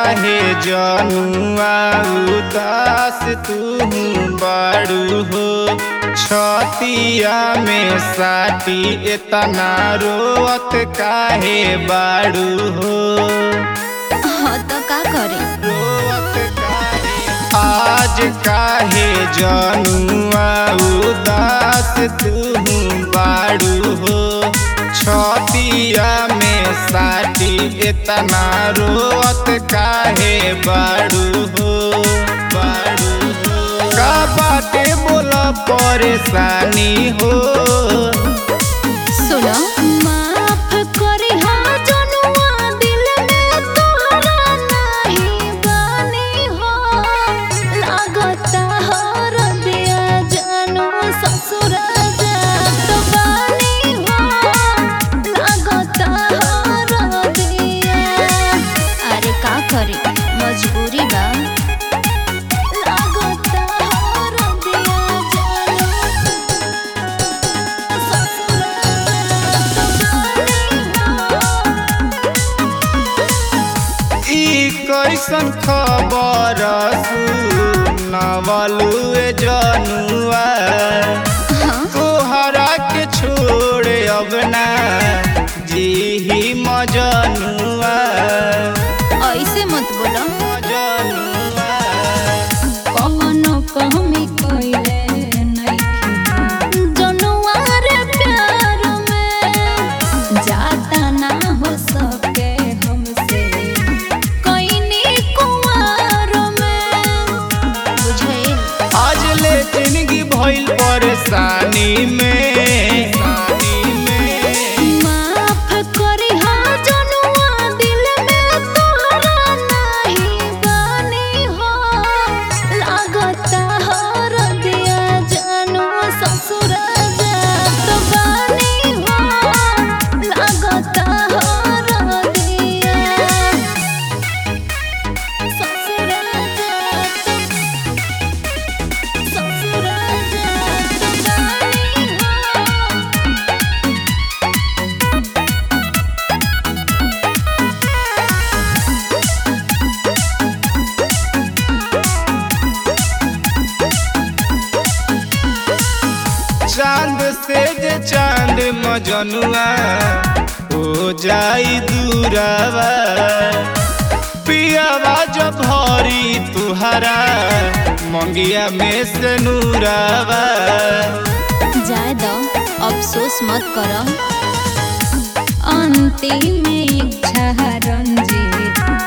काहे जनुआ उदास तू बाड़ू हो छतिया में साटी इतना रोवत काहे बाड़ू हो हाँ तो का करे रोवत काहे आज काहे जनुआ उदास तू बाड़ू हो छतिया में साटी इतना रोवत काहे बाड़ू हो बाड़ू हो का बाटे बोला परेशानी हो सुनो माफ करे हाँ जनुआ दिल में तोहरा नहीं बानी हो लागता हर दिया जानू ससुर जात बानी हो लागता हर दिया अरे का करे मजबूरी बा लागता हर दिया जानू ई कैसन खबर सुनावलू ए जनुआ तोहरा के छोड़ अब ना जी ही मजनुआ ऐसे मत बोलो मजनुआ कौनो कमी कइले नइखे जनुआ रे प्यार में जाता ना हो सके हमसे कइनी कुंवार में बुझाइल आज ले जिंदगी भइल परेशानी में माफ करी हाँ जनुआ दिल में तोहरा नहीं बानी हो लागता हर दिया जानू ससुर जात बानी हो लागता हर दिया ससुर जात ससुर जात बानी हो चांद से जे चांद मजनुआ हो जाई दूरावा पियावा जब भरी तुहरा मंगिया में से नूरावा जाए दो अफसोस मत करो अंतिम इच्छा रंजीत